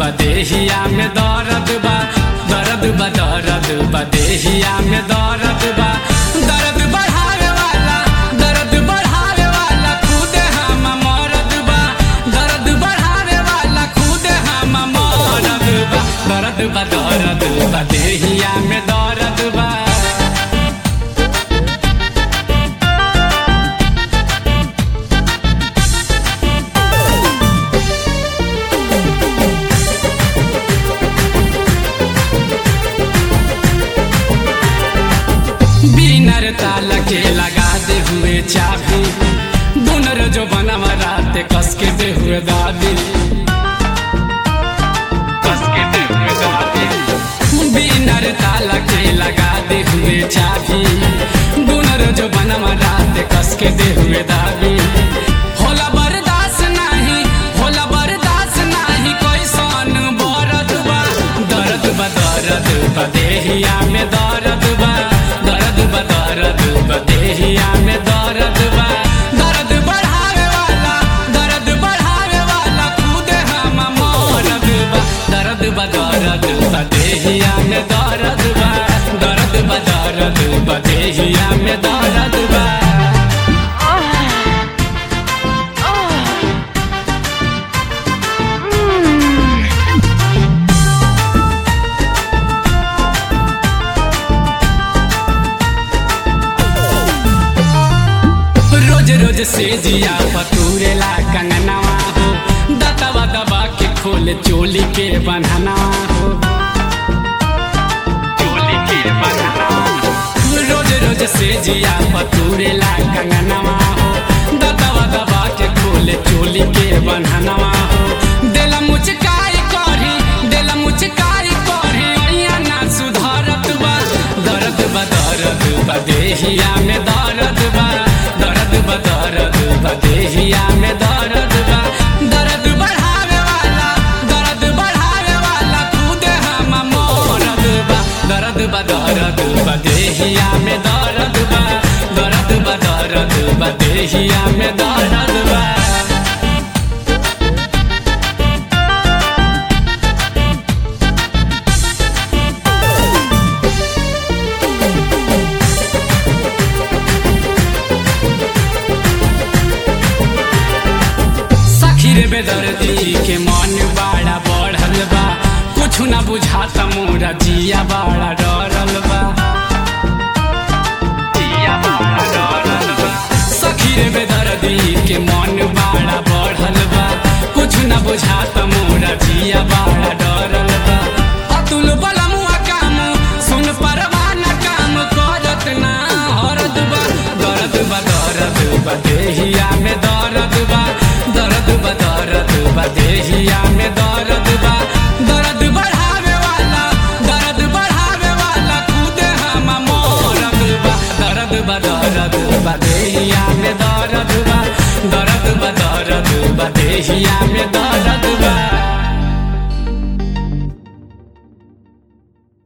बा देहिया में दर्द बा दर्द बा दर्द बा देहिया में दर्द बा दर्द बढ़ावे वाला दर्द बढ़ावे वाला खुद हम मरद बा दर्द बढ़ावे वाला खुद हम मरद बा दर्द बा दर्द बा देहिया में दर्द बा बिनर ताला के लगा दे हुए चाबी बुनर जो बनवा रात कस के दे हुए दादी कस के दे हुए दादी बिनर ताला के लगा दे हुए चाबी बुनर जो बनवा रात कस के दे हुए दादी होला बर्दाश्त नाही होला बर्दाश्त नाही कोई सन बरद बा दर्द बा दर्द बा देहिया में दर्द बा दर्द बा दर्द बा देहिया में दर्द बा दर्द बढ़ावे वाला दर्द बढ़ावे वाला खुद हम मरद बा दर्द बा दर्द बा देहिया में दर्द बा दर्द बा दर्द बा देहिया में दर्द बा रोज रोज से जिया पतूरेला कंगनवा हो दतवा दबा के खोले चोली के बन्हनवा हो चोली के बन्हनवा हो। रोज रोज से जिया पतूरेला कंगनवा हो दतवा दबा के खोले चोली के बन्हनवा हो देला मुचकाई करी देला मुचकाई करी अइया ना सुधरत बा दर्द बा दर्द बा देहिया में दर्द बा दर्द बा दर्द बा देहिया में दर्द बा दर्द बढ़ावे वाला दर्द बढ़ावे वाला खुद हम मरद बा दर्द बा दर्द बा देहिया में दर्द बा दर्द बा दर्द बा देहिया में दर्द बा सखी रे बेदर्दी के मन बड़ा बढ़ल बा कुछ ना बुझाता मोरा जिया बड़ा डरल बा जिया बड़ा डरल बा। सखी रे बेदर्दी के मन बड़ा बढ़ल बा कुछ ना बुझाता मोरा जिया बड़ा डरल बा अतुल बलमुआ काम सुन परवाना काम करत ना हरद बा दर्द बा दर्द बा देहिया में दर्द बा दर्द बा दर्द बा देहिया में दर्द बा दर्द बढ़ावे वाला दर्द बढ़ावे वाला खुद हम मरद बा दर्द बा दर्द बा देहिया में दर्द बा दर्द बा दर्द बा देहिया में दर्द बा